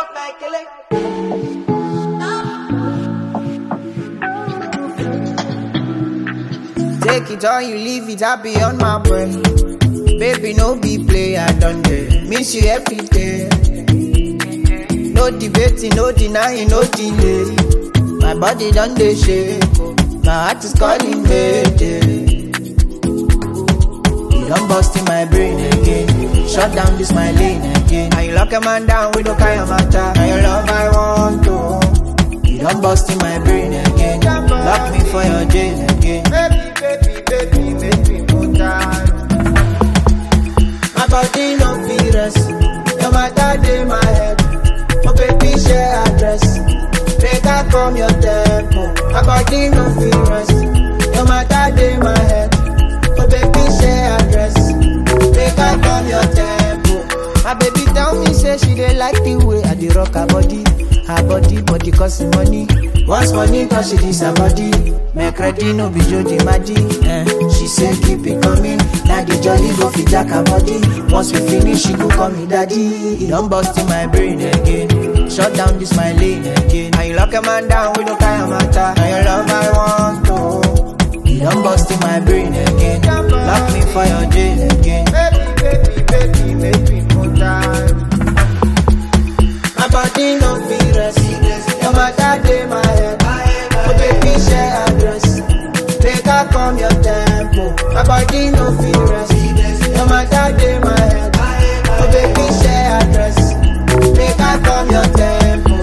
Take it or you leave it, I be on my brain. Baby, no be play, I done day. Miss you every day. No debating, no denying, no delay. My body done dey shake. oh. My heart is calling mayday. You done bust in my brain again. Shut down this my lane again. Now you lock a man down with no kind of matter. Now your love I want to. You done bust in my brain again. Lock me for your jail again. Baby, baby, baby, baby, put down. My body no fit rest. No matter day my head. Oh baby, share address. Make I come your tempo. My body no fit rest. No matter day my head. Oh baby, share address. Make I come your tempo. My baby tell me say she dey like the way I dey rock her body. Her body, body cost me money. Once money cause she this her body. Make ready no be Jody Maddy. Eh. She say keep it coming. Now the jolly go fit jack her body. Once we finish, she go call me daddy. It don't bust in my brain again. Shut down this my lane again. Now you lock a man down with no kind of matter. Now your love I want to. You don't bust in my brain again. Lock me for your jail again. Baby, baby, baby, baby, put time. My body no fit rest. No matter day my head. Oh baby share address. Make I come your tempo. My body no fit rest. No matter day my head. Oh baby share address. Make I come your tempo.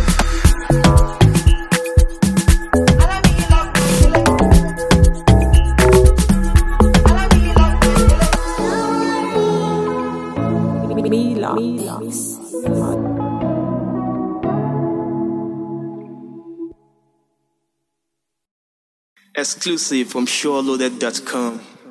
Mila. Mila. Exclusive from SureLoaded.com.